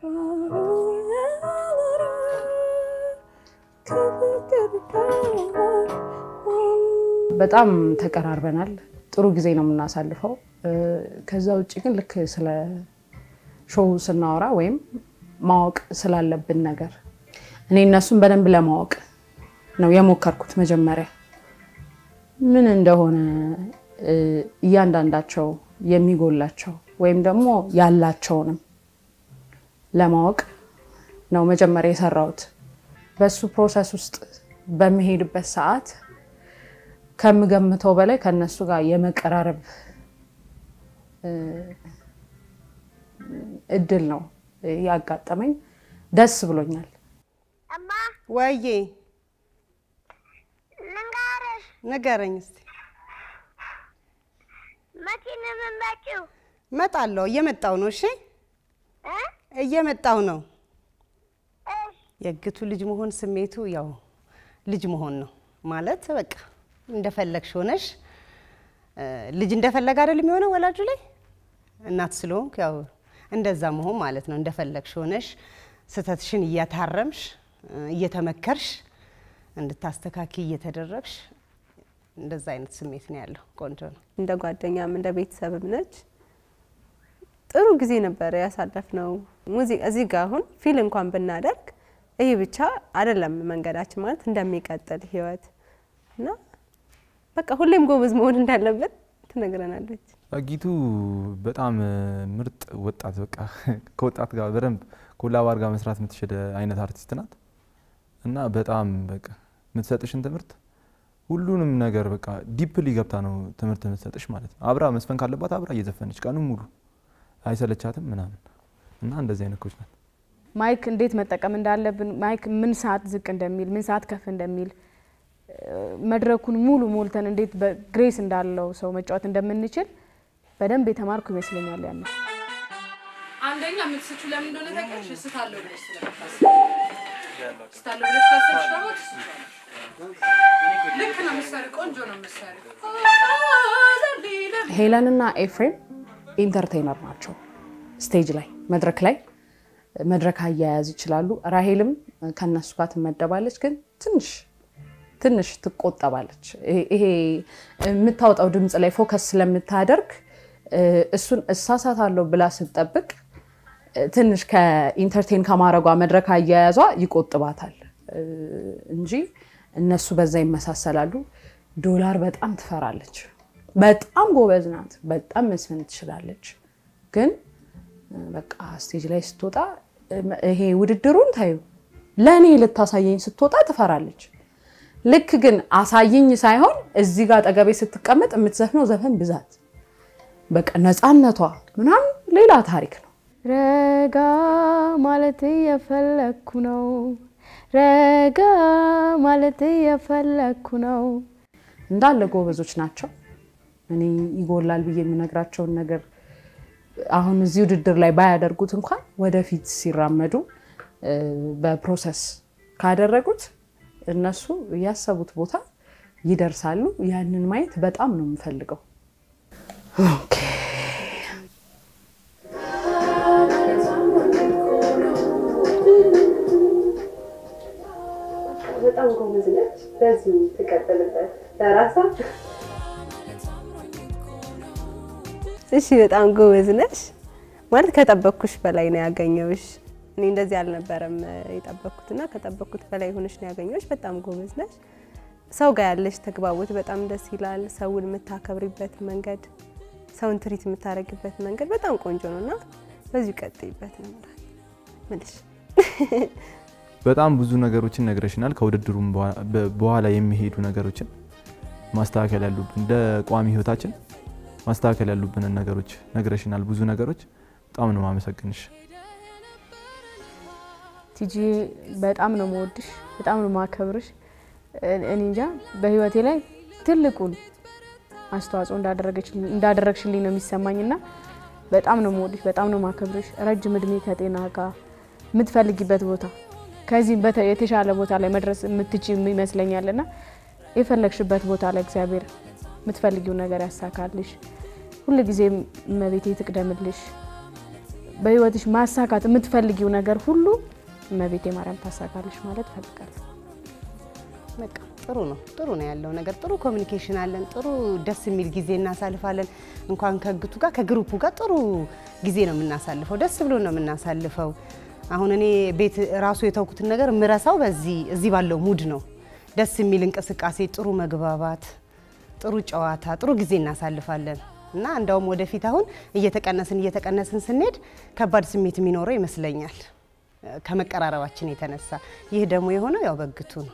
በጣም ተቀራርበናል። ጥሩ ጊዜ ነው የምናሳልፈው። ከዛ ውጭ ግን ልክ ስለ ሾው ስናወራ ወይም ማወቅ ስላለብን ነገር እኔ እነሱን በደንብ ለማወቅ ነው የሞከርኩት። መጀመሪያ ምን እንደሆነ እያንዳንዳቸው የሚጎላቸው ወይም ደግሞ ያላቸውንም ለማወቅ ነው መጀመሪያ የሰራሁት። በሱ ፕሮሰስ ውስጥ በሚሄድበት ሰዓት ከምገምተው በላይ ከነሱ ጋር የመቀራረብ እድል ነው ያጋጠመኝ። ደስ ብሎኛል። ወዬ ልንገርሽ፣ ንገረኝ እስኪ። መቼ ነው የምትመጪው? እመጣለሁ። እየመጣሁ ነው። እሺ፣ እ? እየመጣሁ ነው። እሺ፣ የእግቱ ልጅ መሆን ስሜቱ ያው ልጅ መሆን ነው ማለት በቃ እንደፈለግሽ ሆነሽ እ፣ ልጅ እንደፈለገ አይደል የሚሆነው ወላጁ ላይ እናት ስለሆንክ ያው እንደዛ መሆን ማለት ነው። እንደፈለግሽ ሆነሽ ስህተትሽን እያታረምሽ እ፣ እየተመከርሽ እንድታስተካኪ እየተደረግሽ እንደዛ አይነት ስሜት ነው ያለው። ቆንጆ ነው። እንደ ጓደኛም እንደ ቤተሰብም ነች። ጥሩ ጊዜ ነበረ ያሳለፍነው። ሙዚቃ እዚህ ጋር አሁን ፊል እንኳን ብናደርግ ይህ ብቻ አይደለም መንገዳችን ማለት እንደሚቀጥል ህይወት እና በቃ ሁሌም ጎበዝ መሆን እንዳለብን ትነግረናለች። አጊቱ በጣም ምርጥ ወጣት በቃ ከወጣት ጋር በደንብ ኮላባር ጋር መስራት የምትችል አይነት አርቲስት ናት እና በጣም በቃ የምትሰጥሽን ትምህርት ሁሉንም ነገር በቃ ዲፕሊ ገብታ ነው ትምህርት የምትሰጥሽ ማለት ነው። አብራ መስፈን ካለባት አብራ እየዘፈነች ቀኑን ሙሉ አይሰለቻትም ምናምን እና እንደዚህ አይነት ኮች ናት። ማይክ እንዴት መጠቀም እንዳለብን ማይክ ምን ሰዓት ዝቅ እንደሚል ምን ሰዓት ከፍ እንደሚል መድረኩን ሙሉ ሞልተን እንዴት በግሬስ እንዳለው ሰው መጫወት እንደምንችል በደንብ የተማርኩ ይመስለኛል። ያን አንደኛ የምትስቹ ለምን እንደሆነ ታውቂያለሽ? እስታለሁ ብለሽ ስለምታስቢ እስታለሁ ብለሽ ካሰብሽ ደግሞ ትስቻለሽ። ልክ ነው የምትሰሪው፣ ቆንጆ ነው የምትሰሪው። ሄለንና ኤፍሬም ኢንተርቴነር ናቸው። ስቴጅ ላይ መድረክ ላይ መድረክ አያያዝ ይችላሉ። ራሄልም ከነሱ ጋር ትመደባለች፣ ግን ትንሽ ትንሽ ትቆጠባለች። ይሄ የምታወጣው ድምፅ ላይ ፎከስ ስለምታደርግ እሱን እሳሳታለሁ ብላ ስትጠብቅ ትንሽ ከኢንተርቴን ከማድረጓ መድረክ አያያዟ ይቆጥባታል እንጂ እነሱ በዛ ይመሳሰላሉ። ዶላር በጣም ትፈራለች። በጣም ጎበዝ ናት። በጣም መስፈን ትችላለች። ግን በቃ ስቴጅ ላይ ስትወጣ ይሄ ውድድሩን ታዩ ለእኔ ልታሳየኝ ስትወጣ ትፈራለች። ልክ ግን አሳይኝ ሳይሆን እዚህ ጋር አጠገቤ ስትቀመጥ የምትዘፍነው ዘፈን ብዛት በቃ ነፃነቷ ምናምን ሌላ ታሪክ ነው። ረጋ ማለት እየፈለግኩ ነው፣ ረጋ ማለት እየፈለግኩ ነው። እንዳለ ጎበዞች ናቸው። እኔ ይጎላል ብዬ የምነግራቸውን ነገር አሁን እዚህ ውድድር ላይ ባያደርጉት እንኳን ወደፊት ሲራመዱ በፕሮሰስ ካደረጉት እነሱ ያሰቡት ቦታ ይደርሳሉ። ያንን ማየት በጣም ነው የምፈልገው። ኦኬ በጣም ጎበዝ ነች። በዚህ ትቀጥልበት ለራሷ። እሺ፣ በጣም ጎበዝ ነች ማለት ከጠበቅኩሽ በላይ ነው ያገኘውሽ። እኔ እንደዚህ አልነበረም የጠበቅኩትና ከጠበቅኩት በላይ ሆነሽ ነው ያገኘሁሽ። በጣም ጎበዝ ነች። ሰው ጋር ያለሽ ተግባቦት በጣም ደስ ይላል። ሰውን የምታከብሪበት መንገድ፣ ሰውን ትሪት የምታደርግበት መንገድ በጣም ቆንጆ ነው እና በዚሁ ቀጥይበት ነው ምልሽ። በጣም ብዙ ነገሮችን ነግረሽናል። ከውድድሩም በኋላ የሚሄዱ ነገሮችን ማስተካከል ያሉብን እንደ ቋሚ ህይወታችን ማስተካከል ያሉብንን ነገሮች ነግረሽናል። ብዙ ነገሮች በጣም ነው ማመሰግንሽ። ቲጂ በጣም ነው መወድሽ፣ በጣም ነው ማከብርሽ። እኔ እንጃ በህይወቴ ላይ ትልቁን አስተዋጽኦ እንዳደረግሽልኝ ነው የሚሰማኝና በጣም ነው መወድሽ፣ በጣም ነው ማከብርሽ። ረጅም እድሜ ከጤና ጋር የምትፈልጊበት ቦታ ከዚህም የተሻለ ቦታ ላይ መድረስ የምትችይ ይመስለኛልና የፈለግሽበት ቦታ ላይ እግዚአብሔር የምትፈልጊው ነገር ያሳካልሽ። ሁልጊዜም እመቤቴ ትቅደምልሽ። በህይወትሽ ማሳካት የምትፈልጊው ነገር ሁሉ እመቤቴ ማርያም ታሳካለሽ ማለት እፈልጋለሁ። በቃ ጥሩ ነው ጥሩ ነው ያለው ነገር ጥሩ ኮሚኒኬሽን አለን። ጥሩ ደስ የሚል ጊዜ እናሳልፋለን። እንኳን ከግቱ ጋር ከግሩፑ ጋር ጥሩ ጊዜ ነው የምናሳልፈው። ደስ ብሎ ነው የምናሳልፈው። አሁን እኔ ቤት ራሱ የተውኩትን ነገር ምረሳው በዚህ እዚህ ባለው ሙድ ነው። ደስ የሚል እንቅስቃሴ፣ ጥሩ መግባባት፣ ጥሩ ጨዋታ፣ ጥሩ ጊዜ እናሳልፋለን እና እንደውም ወደፊት አሁን እየተቀነስን እየተቀነስን ስንሄድ ከባድ ስሜት የሚኖረው ይመስለኛል ከመቀራረባችን የተነሳ። ይህ ደግሞ የሆነው ያው በግቱ ነው።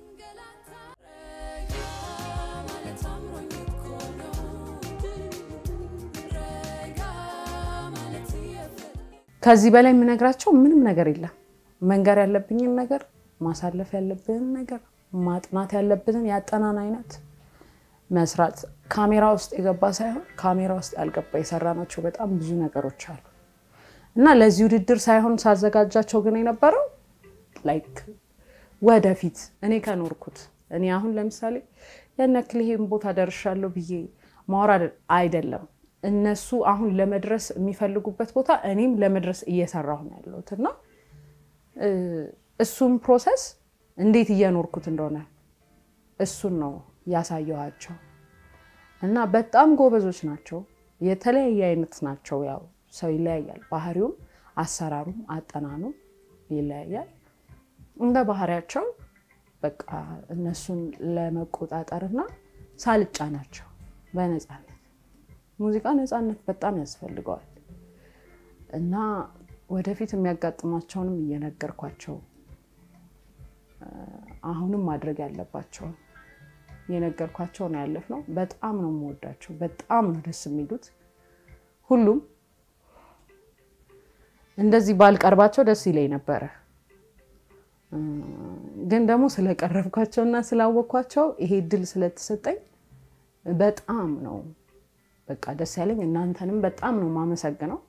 ከዚህ በላይ የምነግራቸው ምንም ነገር የለም። መንገር ያለብኝን ነገር፣ ማሳለፍ ያለብንን ነገር፣ ማጥናት ያለብንን ያጠናን አይነት መስራት ካሜራ ውስጥ የገባ ሳይሆን ካሜራ ውስጥ ያልገባ የሰራናቸው በጣም ብዙ ነገሮች አሉ እና ለዚህ ውድድር ሳይሆን ሳዘጋጃቸው ግን የነበረው ላይክ ወደፊት እኔ ከኖርኩት እኔ አሁን ለምሳሌ ያን ያክል ይሄን ቦታ ደርሻለሁ ብዬ ማውራት አይደለም እነሱ አሁን ለመድረስ የሚፈልጉበት ቦታ እኔም ለመድረስ እየሰራሁ ነው ያለሁት እና እሱም ፕሮሰስ እንዴት እየኖርኩት እንደሆነ እሱን ነው ያሳየኋቸው እና በጣም ጎበዞች ናቸው። የተለያየ አይነት ናቸው። ያው ሰው ይለያያል፣ ባህሪውም አሰራሩም አጠናኑም ይለያያል። እንደ ባህሪያቸው በቃ እነሱን ለመቆጣጠርና ሳልጫ ናቸው በነፃነት ሙዚቃ ነፃነት በጣም ያስፈልገዋል እና ወደፊት የሚያጋጥማቸውንም እየነገርኳቸው አሁንም ማድረግ ያለባቸውን የነገርኳቸው ነው ያለፍነው። በጣም ነው የምወዳቸው፣ በጣም ነው ደስ የሚሉት ሁሉም። እንደዚህ ባልቀርባቸው ደስ ይለኝ ነበረ፣ ግን ደግሞ ስለቀረብኳቸውና ስላወቅኳቸው ይሄ እድል ስለተሰጠኝ በጣም ነው በቃ ደስ ያለኝ። እናንተንም በጣም ነው የማመሰግነው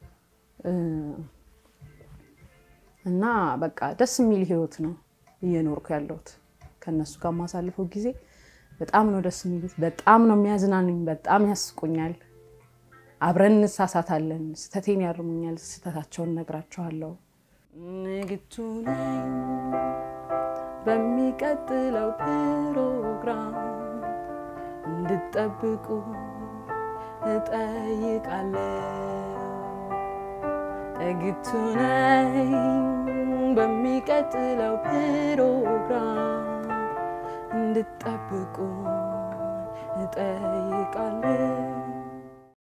እና በቃ ደስ የሚል ህይወት ነው እየኖርኩ ያለሁት። ከእነሱ ጋር የማሳልፈው ጊዜ በጣም ነው ደስ የሚሉት። በጣም ነው የሚያዝናኑኝ። በጣም ያስቁኛል። አብረን እንሳሳታለን። ስህተቴን ያርሙኛል፣ ስህተታቸውን ነግራቸዋለሁ። ንግቱ ነኝ በሚቀጥለው ፕሮግራም እንድጠብቁ እጠይቃለሁ። ንግቱ ነኝ በሚቀጥለው ፕሮግራም እንድጠብቁ እጠይቃለሁ።